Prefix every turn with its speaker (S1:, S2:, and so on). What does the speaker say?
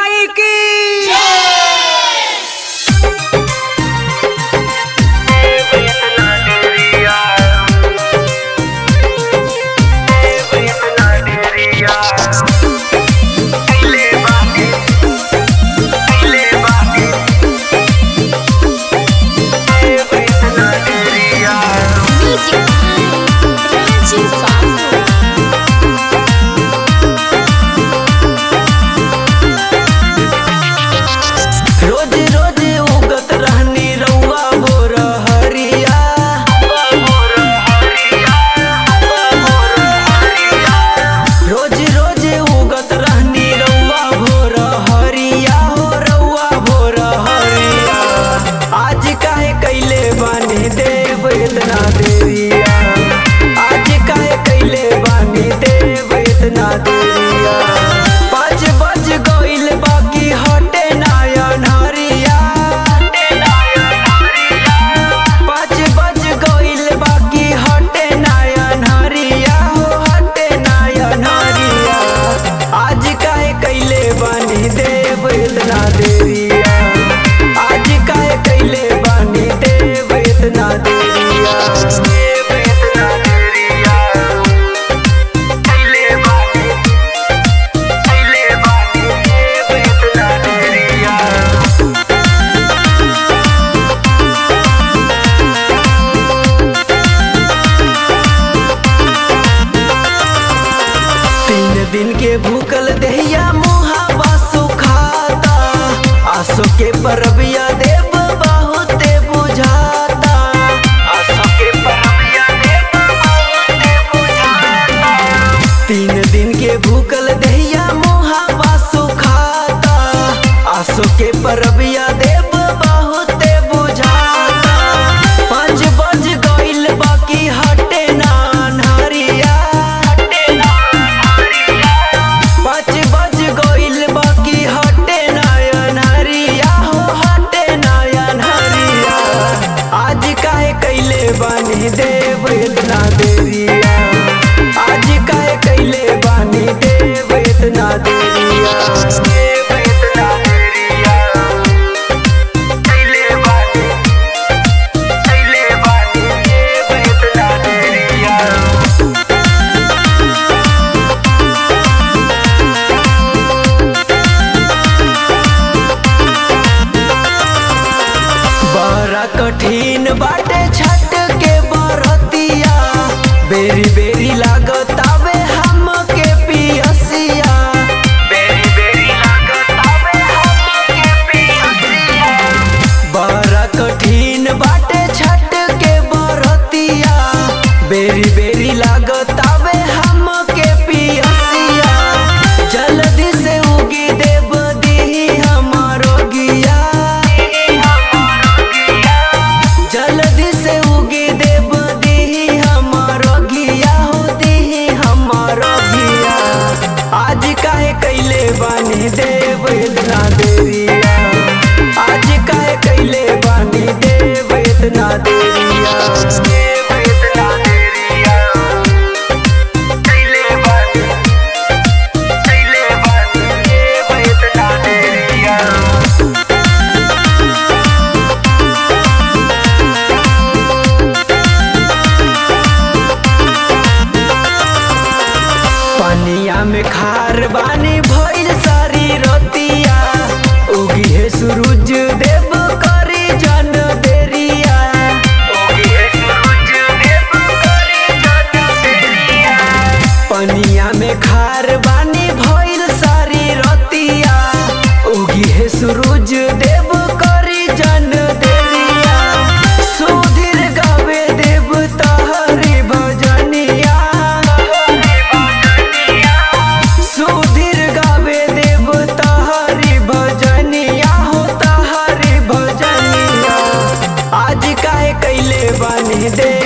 S1: माई की
S2: Music by Rajiv Babu.
S3: रोज रोज उगत रहनी रउआ भोर हरिया रोज रोज उगत रहनी रउआ भोर हरिया हो रउआ भोर हरिया आज काहे कैले बानी देव इतना देरिया आज काहे कैले बानी देव इतना देरिया पाँच बज गइल बाकी हटे नायन हरिया पाँच बज गइल बाकी हटे नायन हरिया हो हटे नायन हरिया आज काहे कैले बानी देव इतना देरिया आज काहे कैले बानी देव इतना देरिया देव इतना देरिया कैले बानी कैले बानी देव इतना देरिया तीन दिन के भूखल दहिया मुहावा सुखाता आसो के परबिया देव बहुते बुझाता आसो के परबिया देव बहुते बुझाता तीन दिन के भूखल दहिया मुहावा सुखाता आसो के परबिया देव बहुते बुझाता पाँच बज गइल बाकी हटे ना अन्हरिया पाँच बज गइल बाकी हटे नयन हरिया हो हटे नयन हरिया आज काहे कैले बानी देव इतना देरिया आज काहे कैले बानी देव इतना देरिया देव इतना देरिया कैले बानी कैले बानी देव इतना देरिया बड़ा कठिन बाटे छठ के बरतिया बेरी बेरी लागतावे हमके पियसिया बेरी बेरी लागतावे हमके पियसिया बड़ा कठिन बाटे छठ के बरतिया बेरी बेरी लागतावे हमके पियसिया जल्दी से उगी देव दी हमारो गिया जल्दी से उगी देव दी हमारो घिया हो दी हमारो घिया आज काहे कैले बानी देव इतना देरिया आज काहे कैले बानी देव इतना देरिया देव इतना देरिया कैले बानी कैले बानी देव इतना देरिया पनिया में खार बानी भइल सारी रतिया उगी है सूरज देव करी जन देरिया उगी है सूरज देव करी जन देरिया पनिया में खार बानी भइल सारी रतिया उगी है सूरज देव करी जन देरिया सुधीर गावे देव तहरी भजनिया सुधीर गावे देव तहरी भजनिया हो तहरी भजनिया आज काहे कैले बानी दे